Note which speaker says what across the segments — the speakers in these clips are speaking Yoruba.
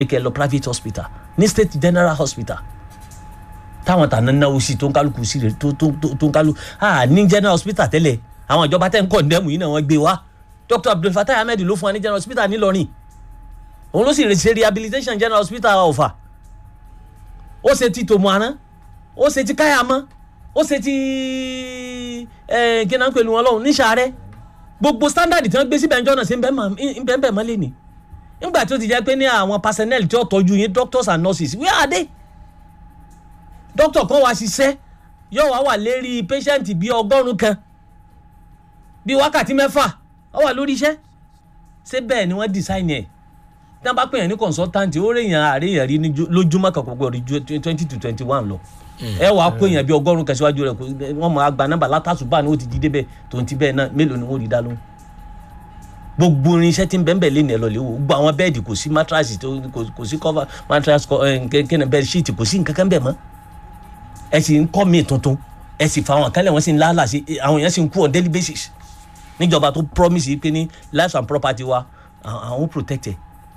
Speaker 1: kẹ́ lọ private hospital ní state general hospital táwọn tàná náwó sí tó ń kálukú sí rẹ̀ tó tó tó tó ń kálukú ah ní general hospital tẹ́lẹ̀ àwọn ìjọba tẹ́ ń kọ́ ndẹ́mù yìí náà wọ́n gbé wá dr abdul fatai ahmed ló fún wa ní general hospital nílọrin òun ló sì ṣe rehabilitation general hospital ọ̀fà ó ṣe ti tòmùaná ó ṣe ti káyàmọ́ ó ṣe ti ẹ̀ kí náà ń pèlú wọn lọ́hùn níṣàárẹ̀ gbogbo standard tí wọ́n gbé síbẹ̀ ńjọ́ náà ṣe ń bẹ́ẹ̀ bẹ́ẹ̀ mọ́lẹ̀ ni nígbà tó ti jẹ́ pé ní àwọn personnel tí ó tọ́jú yín doctors and nurses where are they doctor kan wá ṣiṣẹ́ yóò wá wà lérí patient bíi ọgọ́rùn-ún kan bíi wákàtí mẹ́fà ó wà lórí iṣẹ́ ṣé bẹ́ẹ̀ ni wọ́n design ẹ̀ tí wọ́n bá pè yàn ní consultant ó rèèyàn àríyàn rí lójúmọ́ kan pọ̀ rí twenty to twenty one lọ ẹ wàá pè yàn bíi ọgọ́rùn-ún kan síwájú rẹ̀ wọ́n mọ̀ àgbà nọ́mbà látàṣùbà ni ó ti jí débẹ̀ tó ń ti bẹ́ẹ̀ náà mélòó ni wọ́n rí dá lóhùn gbogbo irinṣẹ́ tí ń bẹ́ẹ̀ bẹ́ẹ̀ lé ní ẹ lọ lé wo gbogbo àwọn bẹ́ẹ̀dì kò sí mattress kò sí cover mattress kẹ́nà bed sheet kò sí nǹkan kan bẹ́ẹ̀ mọ́ ẹ sì ń kọ́ míì tuntun ẹ sì fa àwọn àkànlẹ̀ wọn sì ń lálà sí àwọn èèyàn sì ń kú on daily basis níjọba tó promise yìí pé ní life and property wa àwọn protected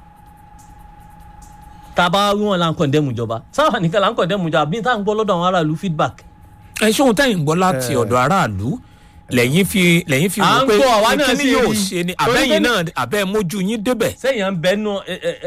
Speaker 1: tá a bá wí wọn là ń condemn ìjọba sáwà nìkan là ń condemn ìjọba bí táà ń gbọ́ lọ́dọ̀ àwọn aráàlú feedback.
Speaker 2: ẹ ṣé ohun tẹ́yìn gbọ́ láti ọ̀dọ̀ aráàlú lẹ́yìn fi lẹ́yìn fi wò pé kíni yóò ṣe ni àbẹ́yìn náà àbẹ́ mójú yín débẹ̀.
Speaker 1: sẹ́yìn à ń bẹ́ nù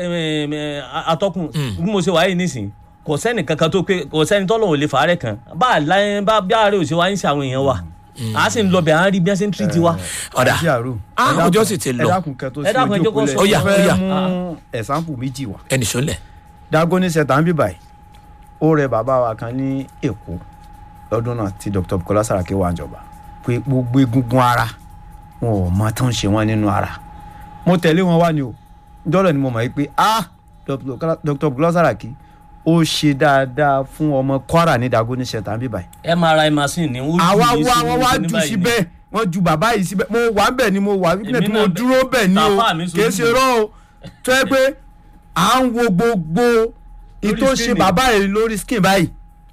Speaker 1: atọ́kùn bí mo ṣe wáyé nísìnyí kò sẹ́ni kankan tó pé kò sẹ́ni tọ́lọ̀ ò lè fàárẹ̀ kan bá a láyé bá bí àárẹ̀ ò ṣe wá ń ṣe àwọn èèyàn wa a sì ń lọ bẹ̀ à ń rí bí wọ́n ṣe ń tírìtì wa.
Speaker 2: ọ̀dà ọjọ́ sì ti lọ
Speaker 3: ẹ dákun kẹ́ tó
Speaker 1: ẹ dákun, ẹ
Speaker 3: sí
Speaker 1: jẹ́ kó
Speaker 3: ojú
Speaker 1: sọ.
Speaker 3: òpó
Speaker 2: Ó yá,
Speaker 3: lẹ̀
Speaker 2: ó yá.
Speaker 3: fẹ́ mú ẹ̀sánpù méjì wá
Speaker 2: ẹnì sọlẹ̀.
Speaker 3: Dagoni sẹta ń bí báyìí ó rẹ bàbá wa kan ní Èkó lọ́dún náà tí Dr. Bukola Saraki wà níjọba pé gbogbo egungun ara wọn ò mọ tó ń ṣe wọn nínú ara mo tẹ̀lé wọn wá ni o dọ́lọ̀ ni mo mọ̀ yìí pé ah Dr. Bukola Saraki ó ṣe dáadáa fún ọmọ Kwara ní Dagoni sẹta ń bí báyìí
Speaker 1: mri machine ni wọ́n
Speaker 3: àwa
Speaker 1: jù yín
Speaker 3: wá
Speaker 1: sí
Speaker 3: wọn wá
Speaker 1: ní
Speaker 3: jù
Speaker 1: báyìí ni.
Speaker 3: síbẹ̀ wọ́n ju bàbá yìí síbẹ̀ mo wà bẹ̀ ni mo wà wípé
Speaker 1: Èmi
Speaker 3: tí mo
Speaker 1: náà bẹ̀-
Speaker 3: dúró bẹ̀ ni o
Speaker 1: Tàfà mi
Speaker 3: kì í
Speaker 1: sojú
Speaker 3: ṣe rọ́ o tó yẹ pé à ń wo gbogbo ìtò ṣe
Speaker 1: screen.
Speaker 3: bàbá yìí lórí skin báyìí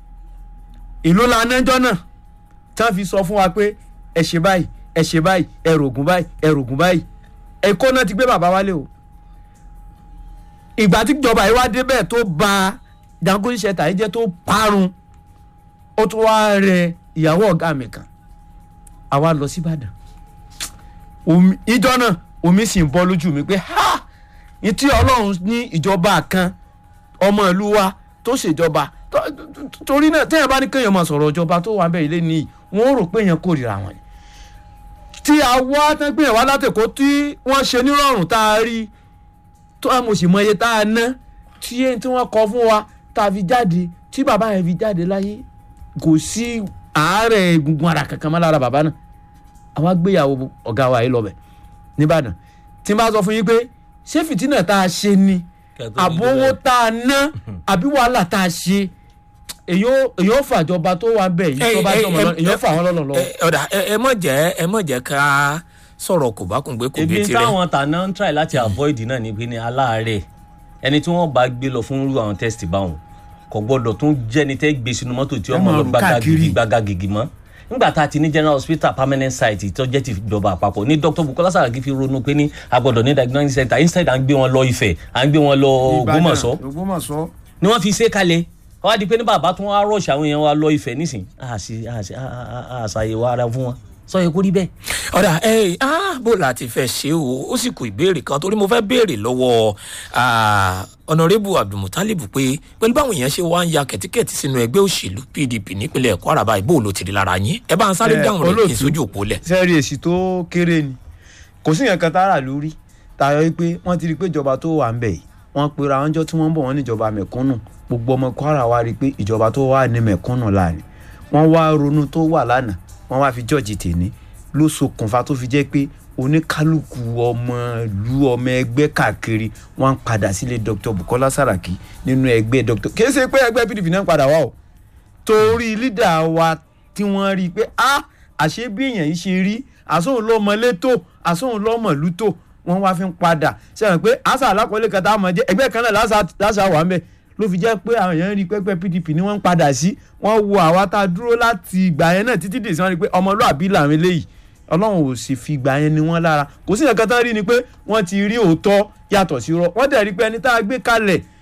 Speaker 3: ìlú lanẹ́jọ́ náà tí wọ́n fi sọ fún wa pé ẹ ṣe báyìí ẹ ṣe báyìí ẹ rògùn báyìí ẹ rògùn báyìí ẹ̀kọ́ náà ti gbé bàbá wálé o ìgbà tí ìjọba yìí wá débẹ̀ tó ba Dangote Shelter yìí jẹ́ tó parun ó tún wá rẹ ìyàwó ọ̀gá mi kan àwa lọ sí Ìbàdàn omi ìjọ náà omi sì ń bọ́ lójú mi pé ha ní tí Ọlọ́run ní ìjọba kan ọmọ ìlú wa tó ṣèjọba tó- tó- torí náà téèyàn bá ní kéèyàn máa sọ̀rọ̀ ìjọba tó wà bẹ́ẹ̀ ilé nìyí wọ́n rò pé èèyàn kórìíra wọn ni tí a wá tán pé èèyàn wá látẹ̀kọ́ tí wọ́n ṣe nírọ̀rùn tá a rí tó a mo sì mọ iye tá a ná tí èyí tí wọ́n kọ fún wa tá a fi jáde tí bàbá yẹn fi jáde láyé kò sí àárẹ̀ egungun ara kankan mọ́ lára bàbá náà àwa gbéyàwó ọ̀gá wa yìí lọ bẹ̀ nìbàdàn tí n bá sọ fún yín pé ṣé fìtínà tá a ṣe ni
Speaker 1: Kẹ̀tọ́ ní
Speaker 3: àbówó
Speaker 1: débẹ̀.
Speaker 3: tá a ná àbí wàhálà tá a ṣe èyí ó èyí ó fàjọba tó wà bẹ́ẹ̀ yìí tó bá jọmọ lọ èyí ó fà wọ́n lọ́nà lọ́wọ́.
Speaker 2: ẹ ọ̀dà ẹ ẹ mọ̀ jẹ́ ẹ mọ̀ jẹ́ ká sọ̀rọ̀ kò bá kùn gbé kò bí
Speaker 1: ebi
Speaker 2: tirẹ̀.
Speaker 1: táwọn tàná ń try láti avoid náà ni pé ní aláàárẹ̀ ẹni tí wọ́n bá gbé lọ fún irú àwọn test báwọn kò gbọ́dọ̀ tún jẹ́ni tẹ́ gbé sínú mọ́tò tí
Speaker 3: Ẹ
Speaker 1: ọmọ
Speaker 3: máa
Speaker 1: lọ
Speaker 3: rù
Speaker 1: gbága
Speaker 3: káàkiri.
Speaker 1: gidi gbága gidi mọ́ nígbà tá a ti ní general hospital permanent site tó jẹ́ ti ìjọba àpapọ̀ ní Dr. Bukola Saraki fi ronú pé ní a gbọ́dọ̀ ní diagnostic center instead à ń gbé wọn lọ Ifẹ̀ à ń gbé wọn lọ Ògbómọ̀ṣọ́
Speaker 3: Ògbómọ̀ṣọ́.
Speaker 1: ni wọ́n fi ṣe kalẹ̀ wọ́n á di pé ní bàbá tún wá rush àwọn èèyàn wa lọ Ifẹ̀ nísìn àṣì àṣì àṣàyẹ̀wò ara fún wọn sọ yẹ kó rí bẹ́ẹ̀.
Speaker 2: ọ̀dà ẹ ah bó la ti fẹ́ ṣe o ó sì kù ìbéèrè kan torí mo fẹ́ béèrè lọ́wọ́ ah, ọ̀nàrẹ́bù abdulmutalibu pé pẹ̀lú báwọn èèyàn ṣe wá ń ya kẹ̀tíkẹ̀tí sínú ẹgbẹ́ òṣèlú pdp nípínlẹ̀ kwara báyìí bó ló ti rí lára yín ẹ bá ń sáré
Speaker 3: Eh,
Speaker 2: dáhùn rẹ̀ kí n
Speaker 3: olóòtú.
Speaker 2: sójú òpó lẹ̀.
Speaker 3: sẹ́ẹ̀rì èsì tó kéré ni kò sí yẹn kan tára lórí tayọ wípé wọ́n ti rí i pé ìjọba tó wà ń bẹ̀ yìí wọ́n pera wọn jọ tí wọ́n ń bọ̀ wọ́n níjọba mẹ̀kúnnù gbogbo ọmọ Kwara wá rí i pé ìjọba tó wà ní mẹ̀kúnnù láàrin wọ́n wá ronú tó wà lánàá wọ́n wá fi jọ́ọ̀jì tèmi ló ṣokùnfà tó fi jẹ́ pé oníkálukú ọmọ ìlú ọmọ ẹgbẹ́ káàkiri wọ́n ń padà sílé Dr. Bukola Saraki nínú ẹgbẹ́ Dr. kì í ṣe pé ẹgbẹ́ PDP náà ń padà wá o torí lídà wa tí wọ́n rí i pé a àṣé bí èèyàn yìí ṣe rí àsóhun lọ́mọ létò àsóhun lọ́mọ lútò wọ́n wá fi ń padà sẹ́wọ̀n pé àṣà alákọ̀ọ́lẹ̀ kan tá a mọ̀ jẹ́ ẹgbẹ́ kan náà láṣà- láṣà wà ń bẹ̀ ló fi jẹ́ pé àwọn èèyàn rí i pé ẹgbẹ́ PDP ni wọ́n ń padà sí wọ́n wo àwa tá a dúró láti ìgbà yẹn náà títí dè sí wọn rí i pé ọmọlúàbí làwọn eléyìí ọlọ́run ò sì fi gbà yẹn ni wọ́n lára kò sí nǹkan tán rí ni pé wọ́n ti rí òótọ́ yàtọ̀ sí rọ wọ́n dẹ̀ rí pé ẹni tá a gbé kalẹ̀